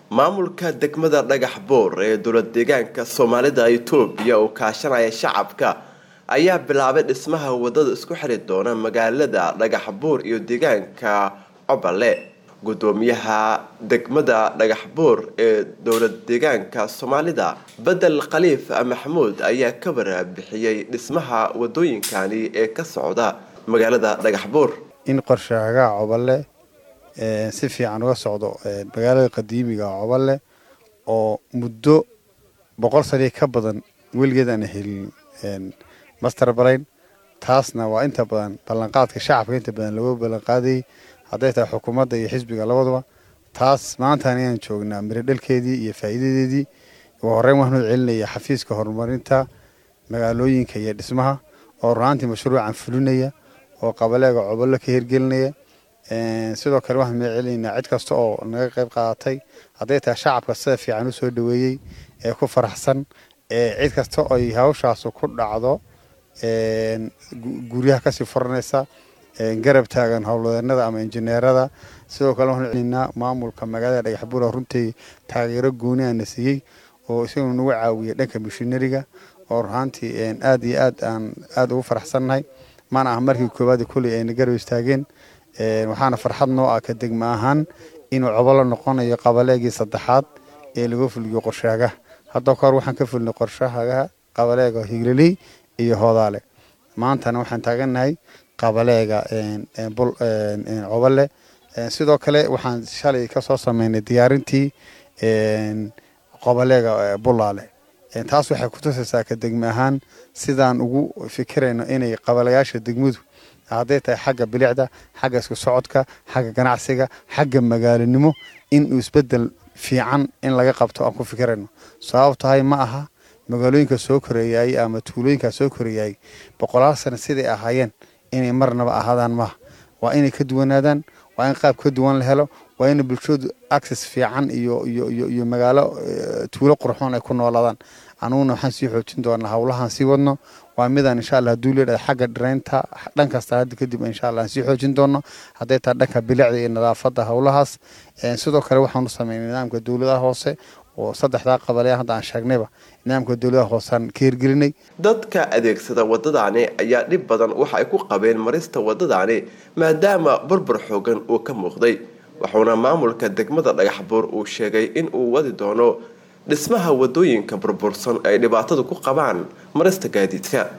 maamulka degmada dhagax boor ee dowlad deegaanka soomaalida itoobiya oo kaashanaya shacabka ayaa bilaabay dhismaha wadada isku xiri doona magaalada dhagax boor iyo deegaanka cobale gudoomiyaha degmada dhagax boor ee dowlad deegaanka soomaalida bedel khaliif maxamuud ayaa ka waraabixiyey dhismaha wadooyinkani ee ka socda magaalada dhagax boor in qorshaagaa cobale si fiican uga socdo magaalada qadiimiga cobale oo muddo boqol sanii ka badan weligeed aan helin master brain taasna waa inta badan ballanqaadka shacabka inta badan lagu ballanqaadayay hadday tahay xukuumadda iyo xisbiga labaduba taas maantaan ayaan joognaa miradhalkeedii iyo faa'iidadeedii ugu horreyn waxaanu celinaya xafiiska horumarinta magaalooyinka iyo dhismaha oo runaantii mashruucan fulinaya oo qabaleega cobolo ka hirgelinaya sidoo kale waxaan meel celinaynaa cid kasta oo naga qayb qaadatay hadday tahay shacabka sida fiican u soo dhaweeyey ee ku faraxsan cid kasta oy hawshaasu ku dhacdo guryaha kasii furanaysa garab taagan howlwadeenada ama injineerada sidoo kale waxaanu celinaynaa maamulka magaalada dhagaxbuura runtii taageero gooni aana siiyey oo isagoo nagu caawiyay dhanka mishinariga oo runaantii aada iyo aad aan aada ugu faraxsannahay mana aha markii koowaad kulley ayna garab istaageen waxaana farxad noo ah ka degma ahaan inuu cobolo noqonayo qabaleegii saddexaad ee lagu fuliyo qorshaagaha hadda kahor waxaan ka fulnay qorshahagaha qabaleega higliley iyo hoodaale maantana waxaan taagannahay qabaleega cobole sidoo kale waxaan shalay kasoo sameynay diyaarintii qobaleega bulaale taas waxay kutusaysaa ka degme ahaan sidaan ugu fikirayno inay qabalayaasha degmadu hadday tahay xagga bilicda xagga isku socodka xagga ganacsiga xagga magaalanimo inuu isbedel fiican in laga qabto aan ku fikirayno sabab tahay ma aha magaalooyinka soo koreeyay ama tuulooyinkaa soo koreeyay boqolaal sano siday ahaayeen inay marnaba ahaadaan maaha waa inay ka duwanaadaan waa in qaab ka duwan la helo waa in bulshadu access fiican iyo iyo iyo iyo magaalo tuulo qurxoon ay ku noolaadaan anuguna waxaan sii xoojin doonaa howlahaan sii wadno waa midaan insha allah haduu leedhahay xagga dhiraynta dhan kasta hadda kadib insha allah aan sii xoojin doono hadday tahay dhanka bilicda iyo nadaafadda howlahaas sidoo kale waxaan u sameynay nidaamka dowladaha hoose oo saddexdaa qabaleya hadda aan sheegnayba nidaamka dowladaha hooseaan ka hirgelinay dadka adeegsada wadadaani ayaa dhib badan waxa ay ku qabeen marista wadadaani maadaama burbur xoogan uu ka muuqday wuxuuna maamulka degmada dhagaxbuur uu sheegay in uu wadi doono dhismaha wadooyinka burbursan ay dhibaatadu ku qabaan marista gaadiidka